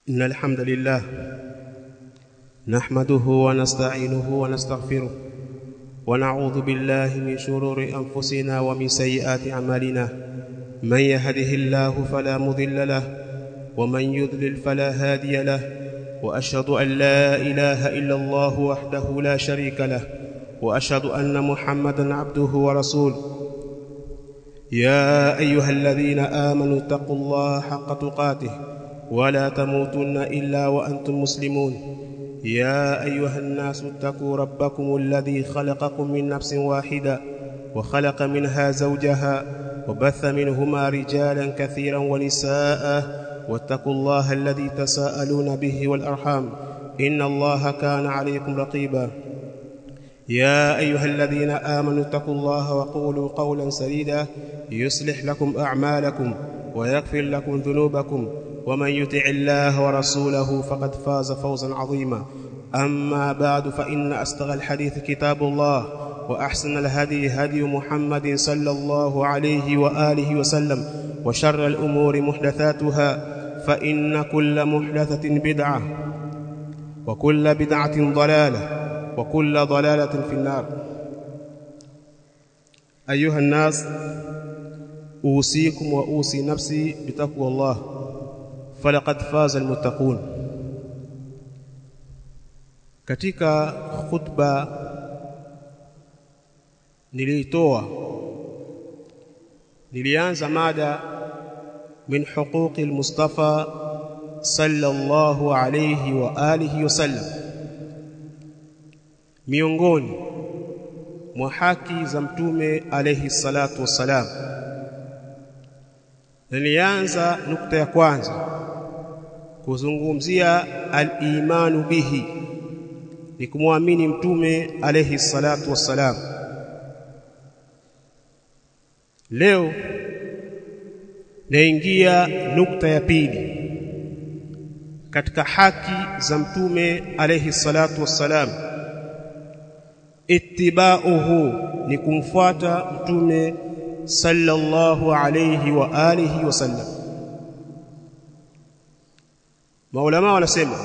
إن الحمد لله نحمده ونستعينه ونستغفره ونعوذ بالله من شرور أنفسنا ومن سيئات أعمالنا من يهده الله فلا مضل له ومن يضلل فلا هادي له وأشهد أن لا إله إلا الله وحده لا شريك له وأشهد أن محمدا عبده ورسوله يا أيها الذين آمنوا اتقوا الله حق تقاته ولا تموتن إلا وأنتم مسلمون يا أيها الناس اتقوا ربكم الذي خلقكم من نفس واحدة وخلق منها زوجها وبث منهما رجالا كثيرا ونساء واتقوا الله الذي تساءلون به والأرحام إن الله كان عليكم رقيبا يا أيها الذين آمنوا اتقوا الله وقولوا قولا سديدا يصلح لكم أعمالكم ويغفر لكم ذنوبكم ومن يطع الله ورسوله فقد فاز فوزا عظيما أما بعد فإن أصدق الحديث كتاب الله وأحسن الهدي هدي محمد صلى الله عليه وآله وسلم وشر الأمور محدثاتها فإن كل محدثة بدعة وكل بدعة ضلالة وكل ضلالة في النار أيها الناس أوصيكم وأوصي نفسي بتقوى الله فلقد فاز المتقون katika khutba niliitoa nilianza mada min huquqi almustafa sallallahu alayhi wa alihi wasallam miongoni mwa haki za mtume alayhi salatu wassalam nilianza nukta ya kwanza kuzungumzia al-imanu bihi ni kumwamini mtume alayhi salatu wassalam leo naingia nukta ya pili katika haki za mtume alayhi salatu wassalam ittiba'uhu ni kumfuata mtume sallallahu alayhi wa alihi wasallam maulama wanasema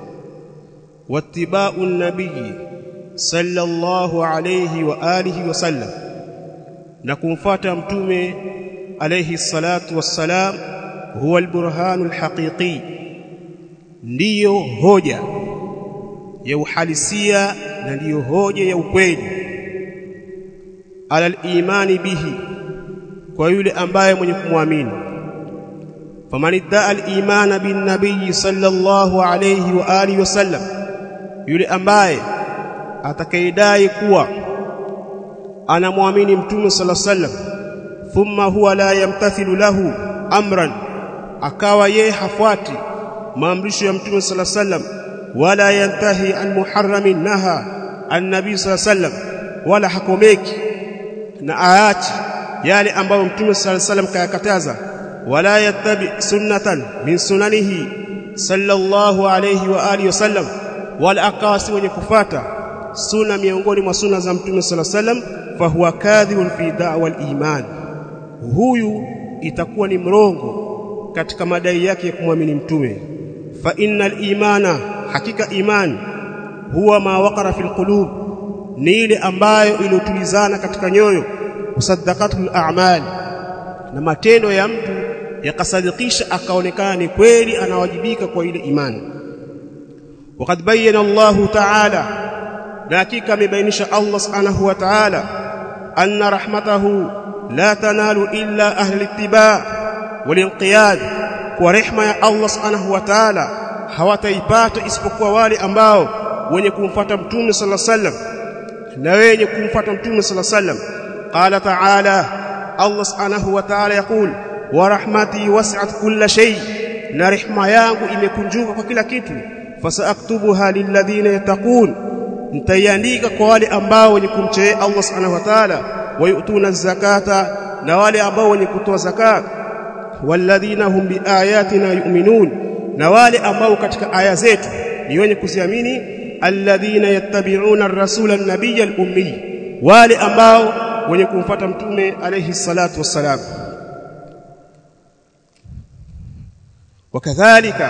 wattiba'u nabii sallallahu alayhi wa alihi wasallam na kumfuata mtume alayhi salatu wassalam huwa alburhanul haqiqi ndiyo hoja ya uhalisia na ndiyo hoja ya ukweli ala imani bihi kwa yule ambaye mwenye kumwamini faman iddaa al-imana bin nabiy sallallahu alayhi wa alihi wasallam yule ambaye atakayedai kuwa anamwamini mtume sallallahu alayhi wasallam thumma huwa la yamtathilu lahu amran akawa yeye hafuati maamrisho ya mtume sallallahu alayhi wasallam wala yantahi an muharramin naha an-nabi sallallahu alayhi wasallam wala hakomeki na aachi yale ambayo mtume sallallahu alayhi wasallam kayakataza wala yattabi sunnatan min sunanihi sallallahu alayhi wa alihi wasallam wala akawa si mwenye kufata sunna miongoni mwa sunna za mtume sallallahu alayhi wasallam fahuwa kadhibun fi da'wa al-iman huyu itakuwa ni mrongo katika madai yake ya kumwamini mtume fa innal imana hakika iman huwa ma waqara fil qulub ni ile ambayo iliyotulizana katika nyoyo usaddaqatul a'mal na matendo ya mtu yakasadikisha akaonekana ni kweli anawajibika kwa ile imani وقد بين الله تعالى لكن amebainisha Allah subhanahu wa ta'ala anna rahmatahu la tanalu illa ahli ittiba' walinqiyad kwa rehma ya Allah subhanahu wa ta'ala hawataipata isipokuwa wale ambao wenye kumfuata mtume sallallahu alaihi wasallam na wenye kumfuata mtume sallallahu alaihi wasallam qala ta'ala Allah subhanahu wa ta'ala yakul wa rahmati wasi'at kulla shay na rehma yangu imekunjuka kwa kila kitu fasaaktubuha lilladhina yattaqun nitaiandika kwa wale ambao wenye kumchea Allah subhanahu wa ta'ala wayutuna zakata na wale ambao wenye kutoa zakat walladhina hum biayatina yu'minun na wale ambao katika aya zetu ni wenye kuziamini alladhina yattabi'una ar-rasula an-nabiyya al-ummi wale ambao wenye kumfuata mtume alayhi salatu wassalam wakadhalika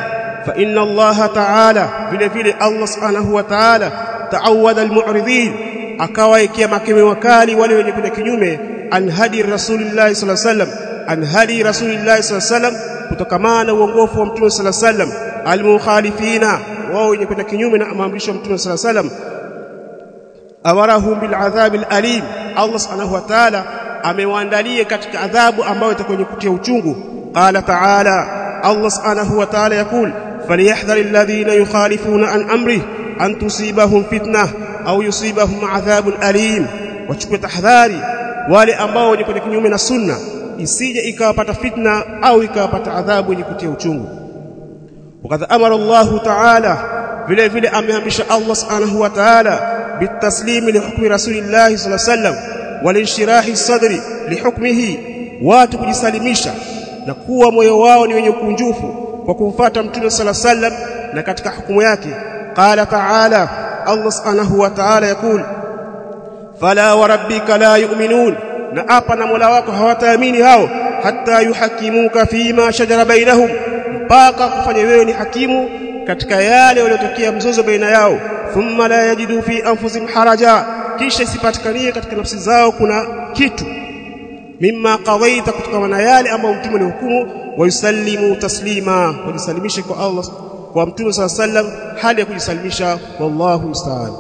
fa inna Allah ta'ala vile vile Allah subhanahu wa ta'ala ta'awwadha al-mu'ridin akawaekea makeme wakali wale wenye kwenda kinyume an hadi rasulillah sallallahu alaihi wasallam an hadi rasulillah sallallahu alaihi wasallam kutokamana na uongofu wa mtume sallallahu alaihi wasallam al-mukhalifina wao wenye kwenda kinyume na maamrisho ya mtume sallallahu alaihi wasallam awarahum bil adhab al alim Allah subhanahu wa ta'ala amewaandalia katika adhabu ambayo itakuwa kutia uchungu qala ta'ala Allah subhanahu wa ta'ala yakul falyahdhar alladhina yukhalifuna an amri an tusibahum fitnah au yusibahum adhabun alim wachukue tahadhari wale ambao wenye kwenda kinyume na sunna isije ikawapata fitna au ikawapata adhabu yenye kutia uchungu wakadha amara Allah ta'ala vile vile ameamrisha Allah subhanahu wa ta'ala بالتسليم لحكم رسول الله صلى الله عليه وسلم والانشراح الصدر لحكمه watu kujisalimisha na kuwa moyo wao ni wenye kunjufu kwa kumfuata mtume sala sallam na katika hukumu yake qala ta'ala Allah subhanahu wa ta'ala yakul fala wa rabbika la yu'minun na hapa na Mola wako hawataamini hao hatta yuhakimuka fima shajara bainahum mpaka kufanya wewe ni hakimu katika yale yaliyotokea mzozo baina yao thumma la yajidu fi anfusihim haraja kisha isipatikanie katika nafsi zao kuna kitu mimma qadaita kutokana na yale ambayo mtume alihukumu wayusallimu taslima wajisalimishe kwa Allah kwa mtume صلى الله عليه وسلم hali ya kujisalimisha wallahu musta'an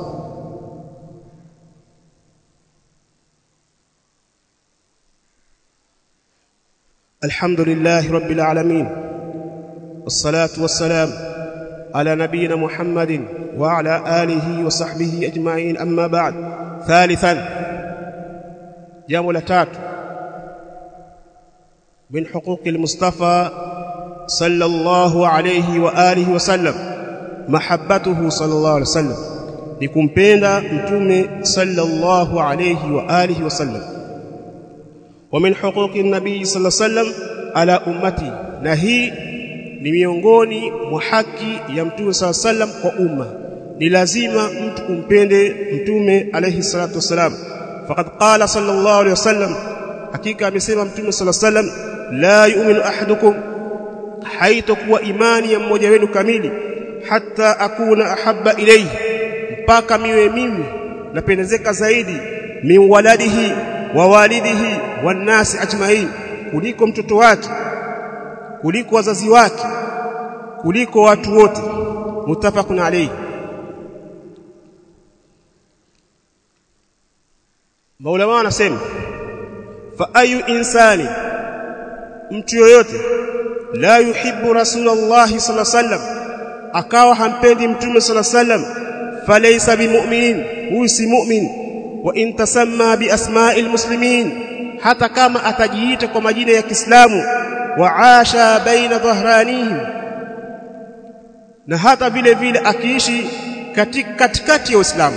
الحمد لله رب العالمين والصلاه والسلام على نبينا محمد وعلى آله وصحبه أجمعين أما بعد ثالثا جامو لتات من حقوق المصطفى صلى الله عليه وآله وسلم محبته صلى الله عليه وسلم لكمبenda mtume صلى الله عليه وآله وسلم ومن حقوق النبي صلى الله عليه وسلم على أمتي نهي ni miongoni mwa haki ya mtume sala sallam kwa umma ni lazima mtu kumpende mtume alayhi salatu wasalam faqad qala sallallahu alayhi wasallam hakika amesema mtume sala sallam la yu'minu ahadukum haitakuwa imani ya mmoja wenu kamili hata akuna ahabba ilayhi mpaka miwe mimi napendezeka zaidi min waladihi wa walidihi wan nasi ajmain kuliko mtoto wake kuliko wazazi wake kuliko watu wote mutafaqun alayhi Maulama wanasema fa ayu insani mtu yoyote la yuhibbu rasulullah sallallahu alaihi wasallam akawa hampendi mtume sallallahu alaihi wasallam falaysa bimu'minin huyu si mu'min wa in tasamma bi asma'il muslimin hata kama atajiita kwa majina ya Kiislamu waasha baina dhahranihim na hata vile vile akiishi katikati ya Uislamu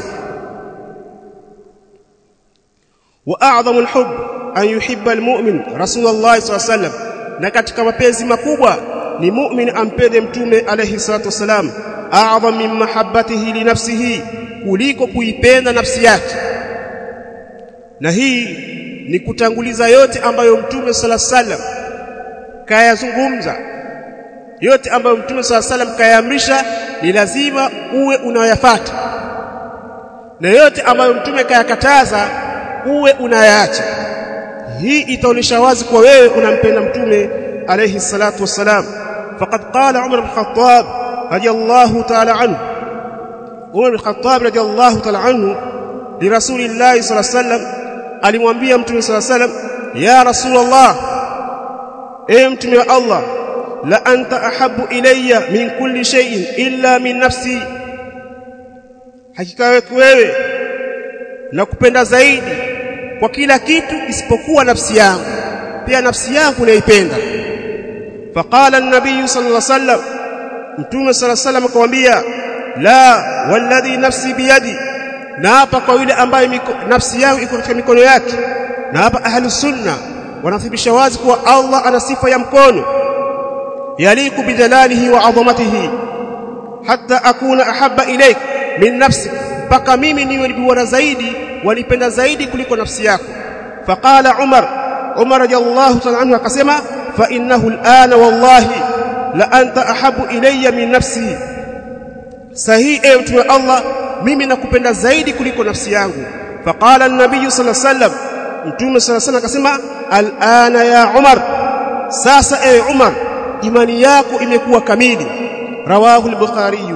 wa a'dhamu al-hubb an yuhibba al-mu'min Rasulullah sallallahu alayhi wasallam na katika mapenzi makubwa ni mu'min ampende mtume alayhi salatu wasalam a'dham min mahabbatihi li nafsihi kuliko kuipenda nafsi yake na hii ni kutanguliza yote ambayo mtume sallallahu alayhi wasallam kayazungumza yote ambayo mtume sala salam kayaamrisha ni lazima uwe unayafuata na yote ambayo mtume kayakataza uwe unayaacha hii itaonesha wazi kwa wewe unampenda mtume alayhi salatu wassalam faqad qala umar bin khattab radiyallahu ta'ala anhu umar bin khattab radiyallahu ta'ala anhu li rasulillahi sallallahu alayhi wasallam alimwambia mtume sallallahu alayhi wasallam ya rasulullah ewe mtume wa Allah la anta ahabbu ilayya min kulli shay'in illa min nafsi hakika wewe na kupenda zaidi kwa kila kitu isipokuwa nafsi yangu pia nafsi yangu naipenda faqala an-nabiy sallallahu alayhi wasallam mtume sallallahu alayhi wasallam akamwambia la walladhi nafsi biyadi na hapa kwa yule ambaye nafsi yangu iko katika mikono yake na hapa ahlus sunna wanathibitisha wazi kuwa Allah ana sifa ya mkono yaliku bijalalihi wa adhamatihi hatta akuna ahabba ilayk min nafsi mpaka mimi niwe bora zaidi wanipenda zaidi kuliko nafsi yako faqala umar umar radiyallahu ta'ala anhu akasema fa innahu al'ana wallahi la anta ahabu ilayya min nafsi sahihi ewe mtume Allah mimi nakupenda zaidi kuliko nafsi yangu faqala an-nabiy sallallahu alayhi wasallam mtume sallallahu alayhi wasallam akasema al'ana ya Umar sasa ewe Umar imani yako imekuwa kamili rawahu al-bukhari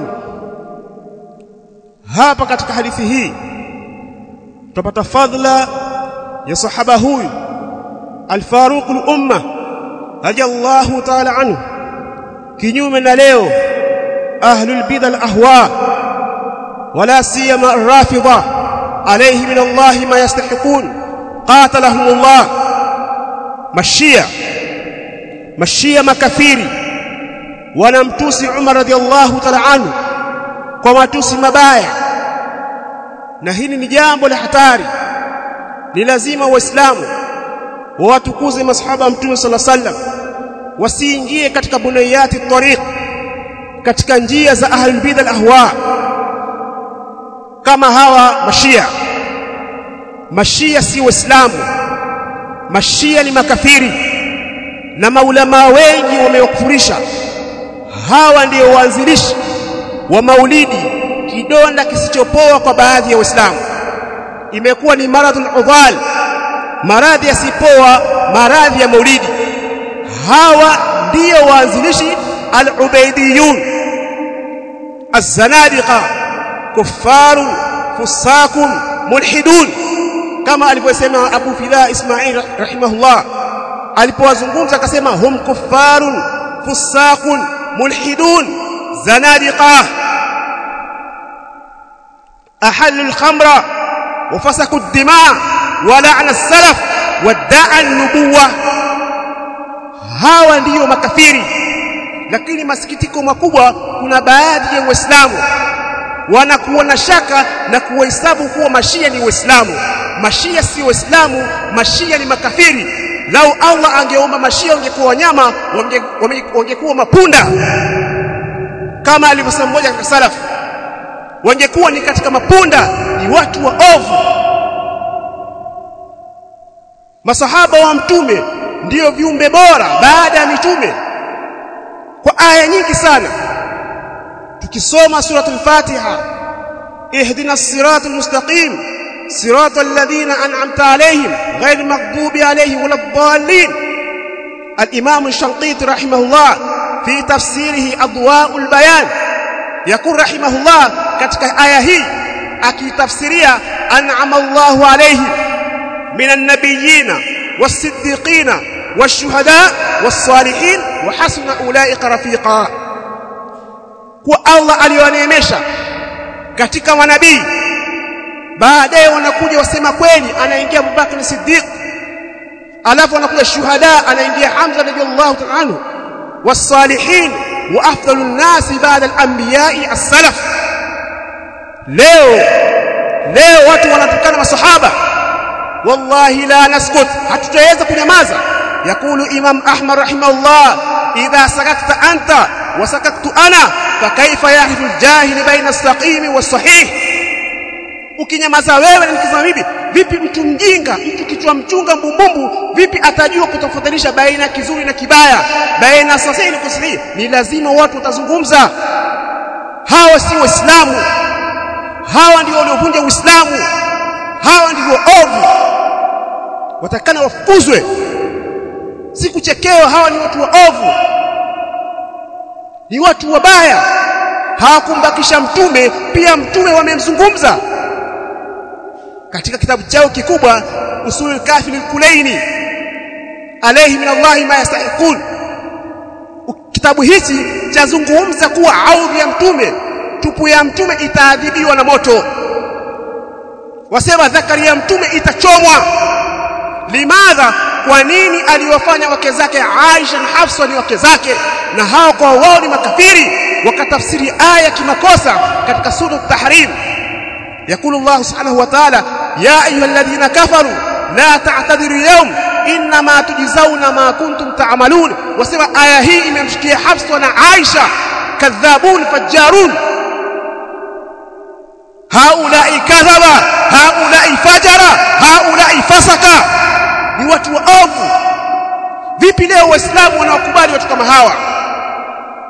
hapa katika hadithi hii tutapata fadhila ya sahaba huyu al-faruq al-umma radiyallahu ta'ala anhu kinyume na leo ahlul bid'a al-ahwa wala siyama ar-rafidha alayhi min Allah ma yastahiqun qatalahum Allah mashia mashia makafiri wanamtusi Umar radiyallahu ta'ala anhu kwa matusi mabaya na hili ni jambo la hatari ni lazima waislamu wawatukuze masahaba mtume sallallahu alaihi wasallam wasiingie katika bunayati tariq katika njia za ahlul bid'ah ahwa kama hawa mashia mashia si waislamu mashia ni makafiri na maulama wengi wamewakufurisha hawa ndio waanzilishi wa maulidi kidonda kisichopoa kwa baadhi ya waislamu imekuwa ni maradhul udhal maradhi yasipoa maradhi ya maulidi hawa ndio waanzilishi al-ubaidiyun az-zanadiqa kuffarun fusakun mulhidun kama alivyosema Abu Fida Ismail rahimahullah alipowazungumza akasema hum kuffarun fusakun mulhidun zanadiqa أحلوا الخمر وفسكوا الدماء ولعن السلف وادعى النبوة hawa ndiyo makafiri lakini masikitiko makubwa kuna baadhi ya waislamu wanakuwa na shaka na kuwahesabu kuwa mashia ni waislamu mashia si waislamu mashia ni makafiri lau Allah angeomba mashia wangekuwa wanyama wangekuwa mapunda kama alivyosema mmoja katika salafu wangekuwa ni katika mapunda ni watu wa ovu masahaba wa mtume ndiyo viumbe bora baada ya mitume kwa aya nyingi sana tukisoma suratul fatiha ihdina siratal mustaqim siratal ladhina an'amta alayhim ghayril maghdubi alayhim waladdallin al-imam ash-shanqiti rahimahullah fi tafsirihi adwa'ul bayan yakun rahimahullah katika aya hii akitafsiria an'ama Allahu alayhi minan nabiyina was-siddiqina wash-shuhada was-salihin wa hasuna ulaika rafiqa kwa Allah aliyoneemesha katika manabii baadaye wanakuja wasema kweli anaingia Abubakar Siddiq alafu anakuja shuhada anaingia Hamza radhiyallahu ta'ala anhu was-salihin wa afdalun nasi ba'da al-anbiya'i as-salaf leo leo watu wanatukana masahaba wallahi la naskut hatutaweza kunyamaza yakulu imam ahmad rahimahullah idha sakakta anta wa sakaktu ana fakaifa yahdu aljahil baina as-saqim was-sahih ukinyamaza wewe na nikisema mimi vipi mtu mjinga mtu kichwa mchunga mbumbumbu vipi atajua kutofautisha baina kizuri na kibaya baina sahihi na kusahihi ni lazima watu watazungumza hawa si waislamu hawa ndio waliovunja uislamu hawa ndio ovu watakana wafukuzwe si kuchekewa hawa ni watu waovu ni watu wabaya hawakumbakisha mtume pia mtume wamemzungumza katika kitabu chao kikubwa usulul kafir al-kulaini alayhi min Allah ma yastahiqun kitabu hichi chazungumza kuwa audhi ya mtume tupu ya mtume itaadhibiwa na moto wasema dhakari ya mtume itachomwa limadha kwa nini aliwafanya wake zake Aisha na Hafsa ni wake zake na hao kwa wao ni makafiri wakatafsiri aya kimakosa katika sura at-tahrim يقول الله سبحانه وتعالى يا ايها الذين كفروا لا تعتذروا اليوم انما تجزون ما كنتم تعملون وسمع aya hii imemshikia Hafsa na Aisha kadhabun fajjarun haulai kadhaba haulai fajara haulai fasaka ni watu waovu vipi leo waislamu wanaokubali watu kama hawa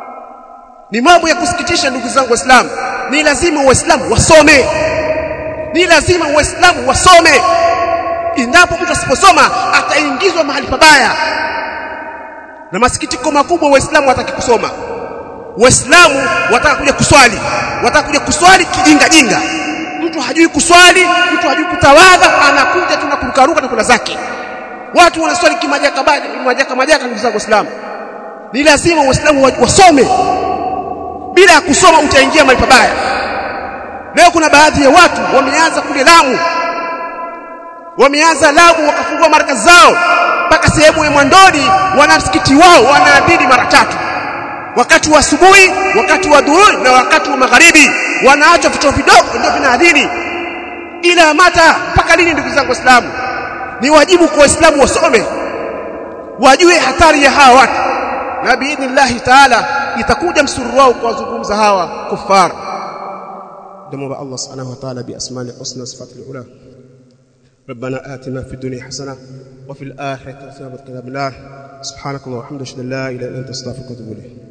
ni mambo ya kusikitisha ndugu zangu waislamu ni lazima waislamu wasome ni lazima waislamu wasome endapo mtu asiposoma ataingizwa mahali pabaya na masikitiko makubwa waislamu wataki kusoma waislamu wataka kuja kuswali wataka kuja kuswali kijinga jinga mtu hajui kuswali mtu hajui kutawadha anakuja tu na kurukaruka na kula zake watu wanaswali kimajaka majaka majaka ndugu zangu waislamu ni lazima waislamu wasome bila ya kusoma utaingia mahali pabaya leo kuna baadhi ya watu wameanza kule Lamu wameanza Lamu wakafungua markazi zao mpaka sehemu ya Mwandoni wana msikiti wao wanaadhini mara tatu wakati wa asubuhi wakati wa dhuhuri na wakati wa magharibi wanaacha vituo vidogo ndio vinaadhini ila mata mpaka lini ndugu zangu waislamu ni wajibu kwa waislamu wasome wajue hatari ya hawa watu na biidhnillahi taala itakuja msururu wao kuwazungumza hawa kufar دموا الله سبحانه وتعالى بأسماء الحسنى وصفات العلى ربنا آتنا في الدنيا حسنة وفي الآخرة حسنة وقنا عذاب النار سبحانك اللهم وبحمدك اشهد ان لا اله الا انت استغفرك واتوب اليك